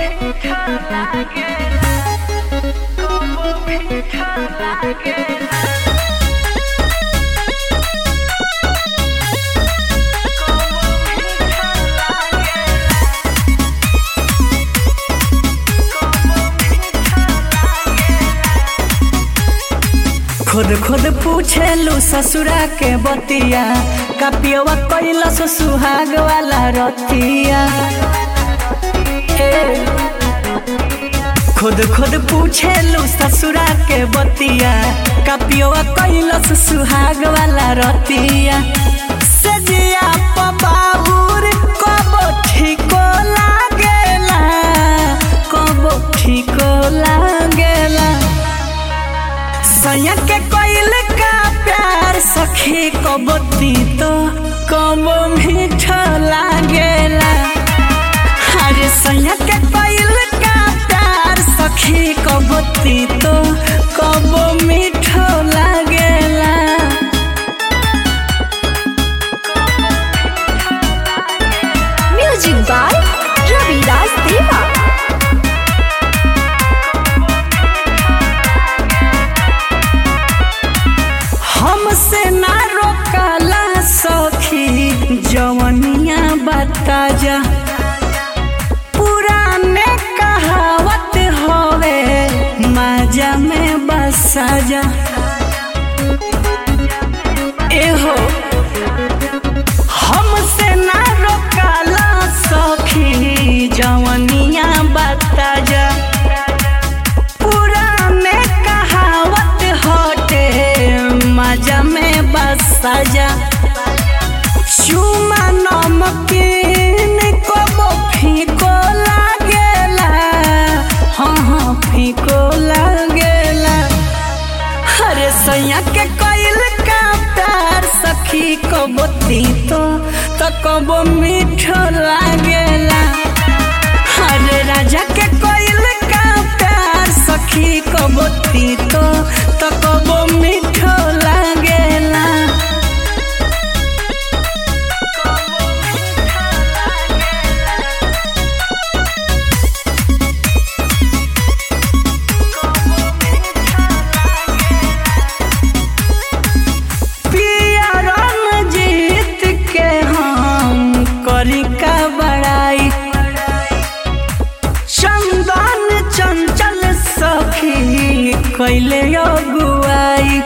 खुद खुद पूछेलू ससुरा के बतिया कपियवा कैलस सुहाग वाला रतिया ए, खुद खुद पूछेलू ससुरा के बतिया कपियवा कैलस सुहाग वाला रतिया सजिया पबाबुर कबो ठीको लागेला कबो ठीको लागेला सैया के कोइल का प्यार सखी कबो तीतो कबो मीठा लागेला अरे सैया के कोइल का प्यार सखी कबो तीतो कबो मीठा लागेला म्यूजिक बाय रविराज देवा हमसे ना रोकला सखी जवनिया बता जा पुराने कहावत होवे माजा में बसा जा एहो हमसे ना रोकला सखी जवनिया बता जा पुराने कहावत होते मजा में बस सजा चुमा नमकीन को फीको लागेला हाँ हाँ फीको लागेला अरे सैया के कोइल का प्यार सखी कबो तीतो तो कबो मीठो लागेला अरे राजा के कोइल का प्यार सखी कबो तीतो तो कबो मीठो लागेला पिया रणजीत के हम करी का बड़ाई चंदन चंचल सखी कैले अगुआई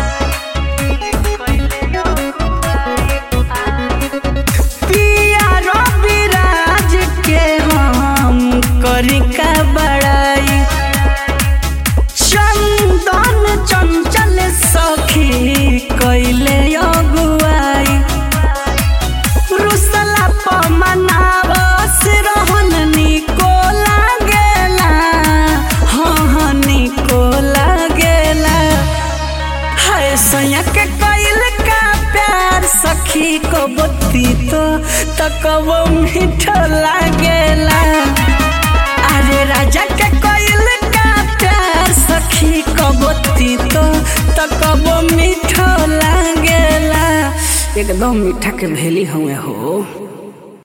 पिया रविराज के हम करी का बड़ाई चंदन चंचल सखी कैले अगुआई रुसला पमनावस रहन निको लागेला हाँ हाँ निको लागेला हाय सैया के कैल का प्यार सखी को बत्ती तो तकबो मीठो लागेला अरे राजा के कोइल का प्यार सखी कबो तीतो तो कबो मीठो लागेला एकदम मीठा के भेली हुए हो